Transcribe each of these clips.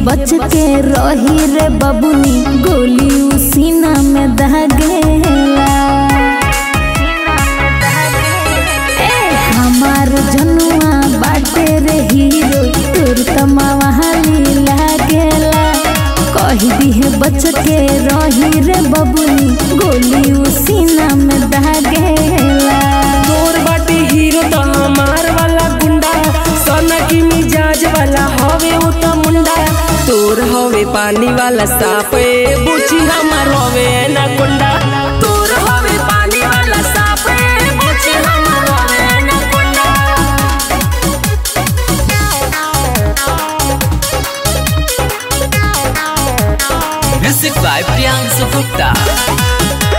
बच के रही रे बबुनी गोली उसीना में दहगेला ए हमार जनुआ बाटे रे हीरो तोर तमावाली लागेला कही दिहे बच के रही रे बबुनी गोली उसीना में दहगेला तोर बाटे हीरो तो हमार वाला गुंडा सोना की मिजाज वाला हवे उ तो मुंडा तोर हवे पानी वाला साफ ए बुची हमार हवे ना गुंडा तोर हवे पानी वाला साफ ए बुची हमार हवे ना गुंडा Music by Priyansu Gupta.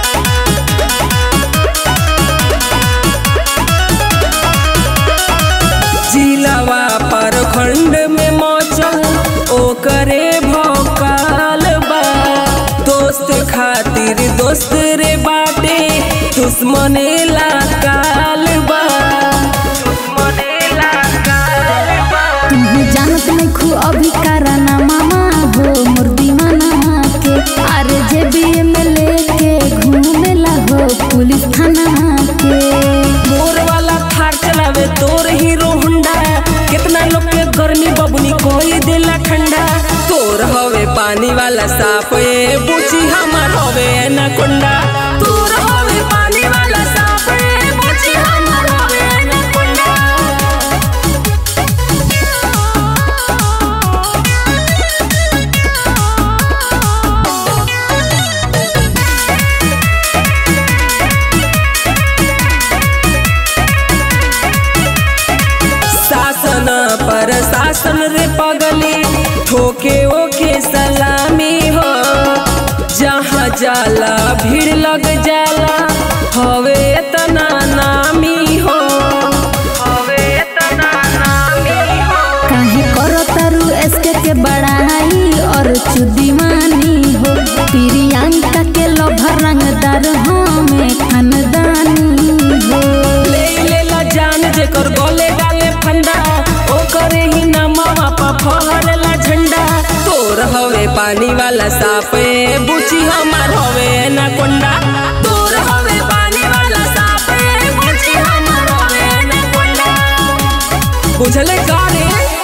जिलावा पर खंड में मौचल ओकरे भौकाल बा दोस्त खातिर दोस्त रे बाटे दुश्मने ला काल बा दुश्मने ला काल बा तुम जानत नहीं खू अभी कराना मामा हो मोर दीवाना के अरे जे बी में लेके घूमेला हो पुलिस थाना के मोर वाला थार चलावे तोर हीरो हुंडा कितना लोग के गर्मी बबनी कोई देला ठंडा तोर हवे पानी वाला साफ ए बुची हमार हवे ना कुंडा तोर हवे पानी वाला साफ ए बुची हमार हवे ना कुंडा शासन पर शासन रे पगली ठोके ओके सलामी हो जहाँ जाला भीड़ लग जाला हवे तना नामी हो हवे तना नामी हो काहे करो तारू एसके के बड़ाई और चुदीवानी हो प्रियंका के लोभर रंगदार हमें खानदानी हो ले लेला जान जेकर गले गाले फंडा ओकरे ही नामा पा फहरला झंडा तोर हवे पानी वाला साफ ए बुची हमार हवे ना कोंडा तोर हवे पानी वाला साफ ए बुची हमार हवे ना कोंडा बुझले का रे